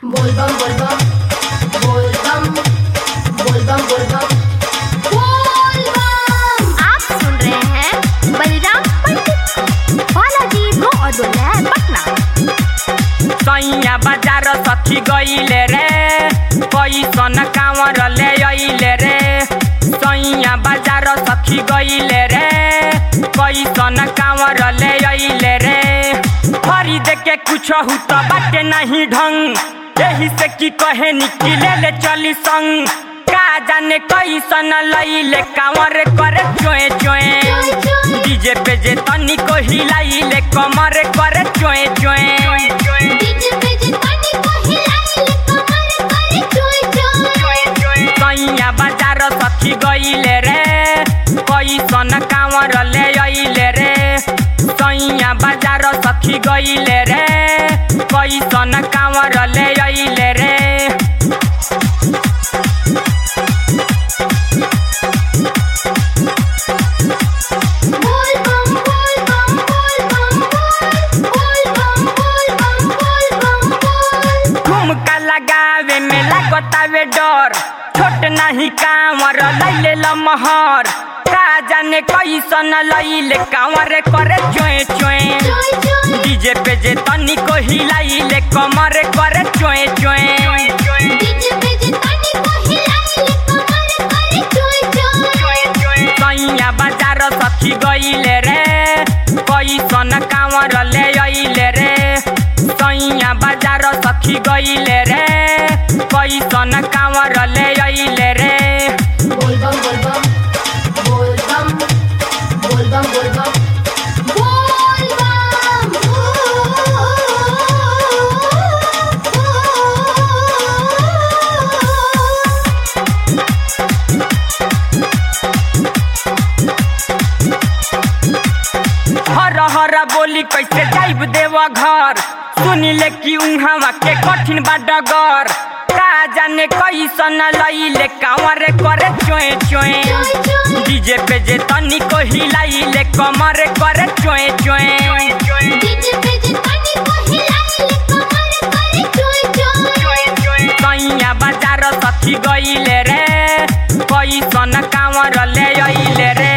बोलबम बोलबम बोलबम बोलबम बोलबम बोलबम आप सुन रहे हैं बलराम पंडित बालाजी ब्रो और दुल्हन पटना सैया बाजार सखी गईले रे कैसन कांवर ले अइले रे सैया बाजार सखी गईले रे कैसन कांवर ले अइले रे खरीद के कुछ हु तो बाटे नहीं ढंग यही से की कहे निकले ले चली संग का जाने कैसन लइले कांवर करे चोए चोए डीजे पे जे तनी को हिलाइले कमर करे चोए चोए डीजे पे जे पानी को हिलाइले कमर करे चोय चोय सैया बाजार सखी गईले रे कैसन कांवर ले अइले रे सैया बाजार सखी गईले रे कैसन कांवर ले अइले रे बोलबम बोलबम बोलबम बोलबम बोलबम बोलबम बोल ठुमका लगावे में लागतावे डर छोट नहीं कांवर लैले लमहर का जाने कैसन लैले कांवर करे चोए चोए चोय चोय डीजे पे जे तनी को हिलाइले कमर करे चोए चोए डीजे पे जे पानी को हिलाइले कमर करे चोय चोय सैया बाजार सखी गईले रे कैसन कांवर ले अइले रे सैया बाजार सखी गईले रे कैसन कांवर ले अइले रे बोलबम बोलबम बोलबम बोलबम बोलबम बोलबम हर हर बोली कैसे जाइब देव घर सुनिले कि उहाँ के कठिन बा डगर का जाने कैसन लइले कांवर करे चोए चोए डीजे पे जे तनी को हिलाइले कमर करे चोए चोए डीजे पे जे पानी को हिलाइले कमर करे चोय चोय सैया बाजार सखी गईले रे कैसन कांवर ले अइले रे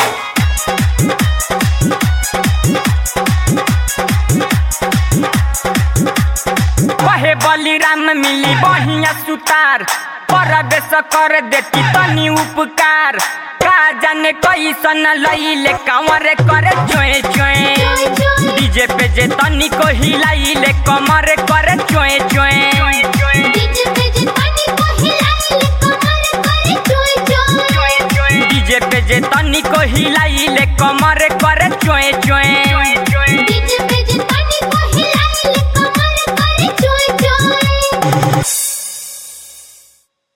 कहे बलिराम मिली बढ़िया सुतार परवेश कर देती तनी उपकार का जाने कैसन लइले कांवर करे चोए चोए डीजे पे जे तनी को हिलाइले कमर करे चोए चोए डीजे पे जे पानी को हिलाइले कमर करे चोय चोय डीजे पे जे तनी को हिलाइले कमर करे चोए चोए